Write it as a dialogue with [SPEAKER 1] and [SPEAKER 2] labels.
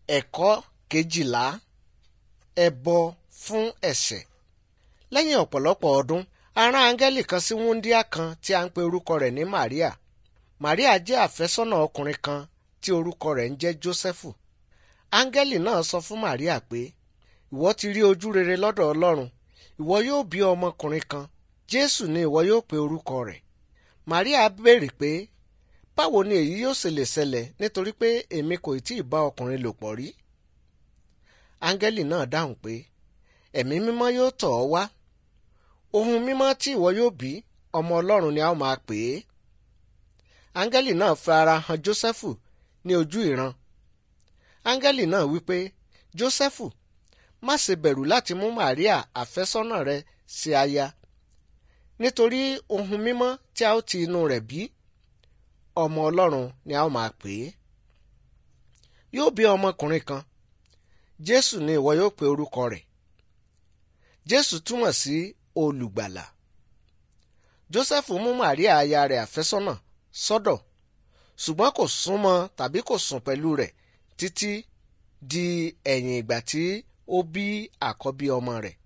[SPEAKER 1] ẹ̀kọ́ kejìlá ẹbọ fún ẹ̀ṣẹ̀ lẹ́yìn ọ̀pọ̀lọpọ̀ ọdún a rán áńgẹ́lì kan sí wúńdíá kan tí a ń pe orúkọ rẹ̀ ní Màríà Màríà jẹ́ àfẹ́sọ́nà ọkùnrin kan tí orúkọ rẹ̀ ń jẹ́ Jósẹ́fù áńgẹ́lì náà sọ fún Màríà pé ìwọ ti rí ojú rere lọ́dọ̀ Ọlọ́run ìwọ yóò bí ọmọkùnrin kan Jésù ni ìwọ yóò pe orúkọ rẹ̀ Màríà béèrè pé báwo ni èyí yóò ṣe lè ṣẹlẹ̀ nítorí pé èmi kò tí ì bá ọkùnrin lò pọ̀ rí áńgẹ́lì náà dáhùn pé ẹ̀mí mímọ́ yóò tọ̀ ọ́ wá ohun mímọ́ tí ìwọ yóò bí ọmọ Ọlọ́run ni a ó máa pè é áńgẹ́lì náà fi ara hàn Jósẹ́fù ní ojú ìran áńgẹ́lì náà wípé Jósẹ́fù má ṣe bẹ̀rù láti mú Màríà àfẹ́sọ́nà rẹ ṣe aya nítorí ohun mímọ́ tí a ó ti inú rẹ̀ bí ọmọ Ọlọ́run ni a ó máa pè é yóò bí ọmọkùnrin kan Jésù ni ìwọ yóò pe orúkọ rẹ̀ Jésù túmọ̀ sí olùgbàlà Jósẹ́fù mú Màríà aya rẹ̀ àfẹ́sọ́nà sọ́dọ̀ ṣùgbọ́n kò súnmọ́ tàbí kò sùn pẹ̀lú rẹ̀ títí di ẹ̀yìn ìgbà tí ó bí àkọ́bí ọmọ rẹ̀